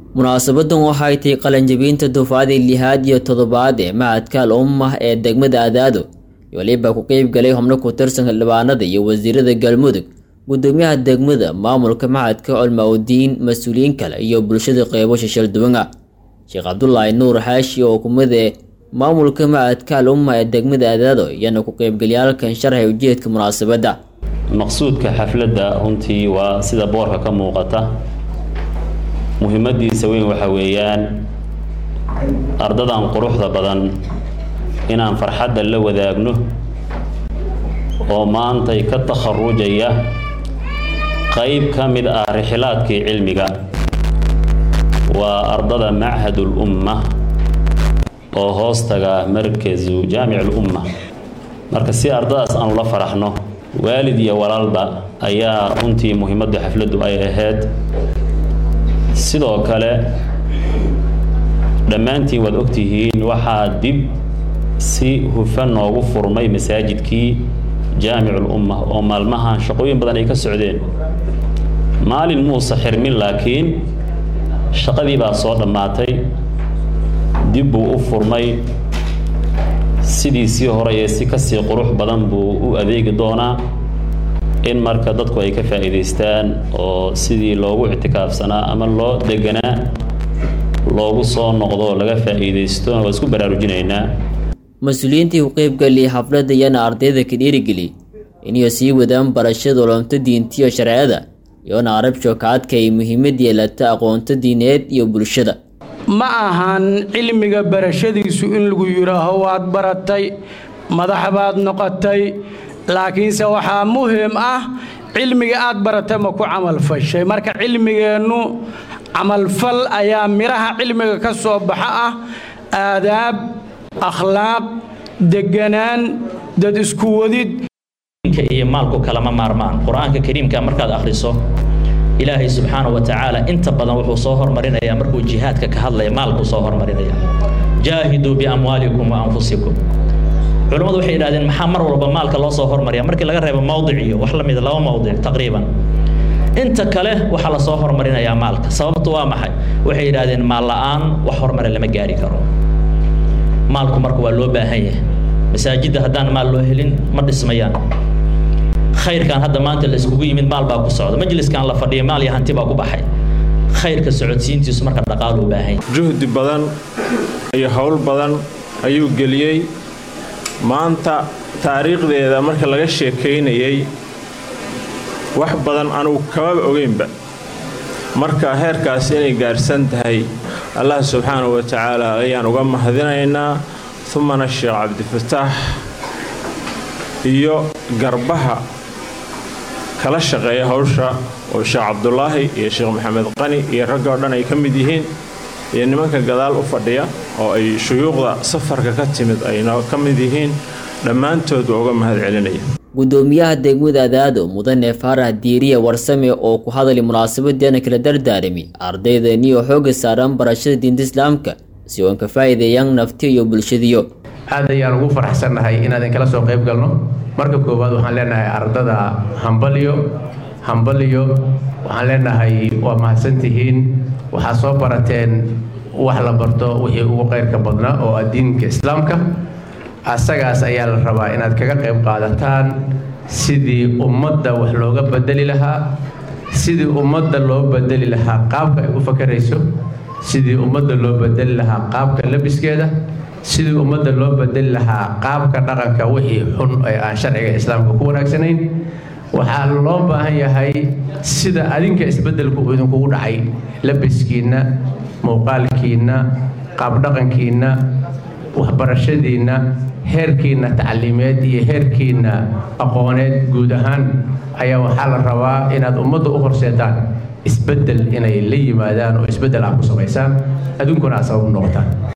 munaasabadan waxay tahay qalanjabinta dufcadii lixaad iyo toddobaad ee macadka al ummah ee degmada adaado weliba ku qeyb galay xubno ku tirsan xildhibaanada iyo wasiirada galmudug gudoomiyaha degmada maamulka macadka culmaa-udiin mas-uuliyiin kale iyo bulshada qeybo shishal duwana sheekh cabdulaahi nuur xaashi oo kumide maamulka macadka al ummah ee degmada adaado iyana ku qeybgalyaalkan sharxay ujeedka munaasabadda maqsuudka xafladda runtii waa sida boorka ka muuqata muhiimadiisa weyn waxa weeyaan ardadan quruxda badan inaan farxadda la wadaagno oo maantay ka takharujaya qayb ka mid ah rixilaadkii cilmiga waa ardada machadul umma oo hoostaga markazu jaamic ulumma marka si ardadaas aanu la faraxno waalid iyo walaalba ayaa runtii muhiimadda xafladdu ay ahayd sidoo kale dhammaantiin waad ogtihiin waxaa dib si hufan noogu furmay masaajidkii jaamicul umma oo maalmahan shaqooyin badan ay ka socdeen maalin muuse xirmin laakiin shaqadii baa soo dhammaatay dib buu u furmay sidiisii hore ee si kasii qurux badan buu u adeegi doonaa in marka dadku ay ka faa'iidaystaan oo sidii loogu ictikaafsanaa ama loo deganaa loogu soo noqdo laga faa'iidaysto waa isku baraarujinaynaa mas-uuliyiintii ku qeybgaliyay xafladda iyana ardayda ka dhiirigeliyay inay sii wadaan barashada olomta diintiyo sharciyada iyoona arabsho ka adkay muhiimad yeelata aqoonta diineed iyo bulshada ma ahan cilmiga barashadiisu in lagu yidhaaho waad baratay madax baad noqotay laakiinse waxaa muhim ah cilmiga aad baratay ma ku camalfashay marka cilmigeennu camalfal ayaa midhaha cilmiga ka soo baxa ah aadaab akhlaaq deganaan dad isku wadid iyo maalku kalama maarmaan qur-aanka kariimka markaad akhriso ilaahay subxaanahu wa tacaala inta badan wuxuu soo hormarinayaa markuu jihaadka ka hadlaya maalkuu soo hormarinaya jaahiduu biamwaalikum wa anfusikum culammadu waxay yidhahdeen maxaa mar walba maalka loo soo hormariya markii laga reebo mawdic iyo wax la mida laba mawdic taqriiban inta kale waxaa lasoo hormarinayaa maalka sababtu waa maxay waxay yidhahdeen maal la-aan wax horumare lama gaari karo maalku marka waa loo baahan yahay masaajidda haddaan maal loo helin ma dhismayaan khayrkan hadda maanta la iskugu yimid maal baa ku socda majliskan la fadhiya maal iyo hanti baa ku baxay khayrka socodsiintiisu marka dhaqaalu u baahan juhdi badan iyo howl badan ayuu geliyey maanta taariikhdeeda marka laga sheekaynayay wax badan anugu kamaba ogeynba marka heerkaas inay gaarsan tahay allah subxaanahu wa tacaala ayaan uga mahadinaynaa umana sheekh cabdifataax iyo garbaha kala shaqeeya hawsha oo sheekh cabdulaahi iyo sheekh maxamed qani iyo ragga oo dhan ay ka mid yihiin iyo nimanka gadaal u fadhiya oo ay shuyuuqda safarka ka timid ayna ka mid yihiin dhammaantood waa uga mahad celinaya gudoomiyaha degmada adaado mudane faarax diiriya warsame oo ku hadlay munaasabadeena kala dardaarami ardaydani oo xooga saaran barashada diinta islaamka si oon ka faa'iideeyaan nafti iyo bulshadiyo aad ayaan ugu faraxsannahay inaadan kala soo qayb galno marka koowaad waxaan leenahay ardada hambalyo hambalyo waxaan leenahay waa mahadsantihiin waxaad soo barateen wax la barto wixii ugu qayrka badnaa oo ah diinka islaamka asagaas ayaa la rabaa inaad kaga qayb qaadataan sidii ummadda wax looga bedeli lahaa sidii ummadda loo bedeli lahaa qaabka ay u fakarayso sidii ummadda loo bedeli lahaa qaabka labiskeeda sidii ummadda loo bedeli lahaa qaabka dhaqanka wixii xun ee aan sharciga islaamka ku wanaagsanayn waxaa loo baahan yahay sida adinka isbeddelku uu idinkugu dhacay labiskiinna muuqaalkiinna qaabdhaqankiinna waxbarashadiinna heerkiinna tacliimeed iyo heerkiinna aqooneed guud ahaan ayaa waxaa la rabaa inaad ummadda u horseetaan isbeddel inay la yimaadaan oo isbeddel ah ku samaysaan adduunkuna aad sabab u noqotaan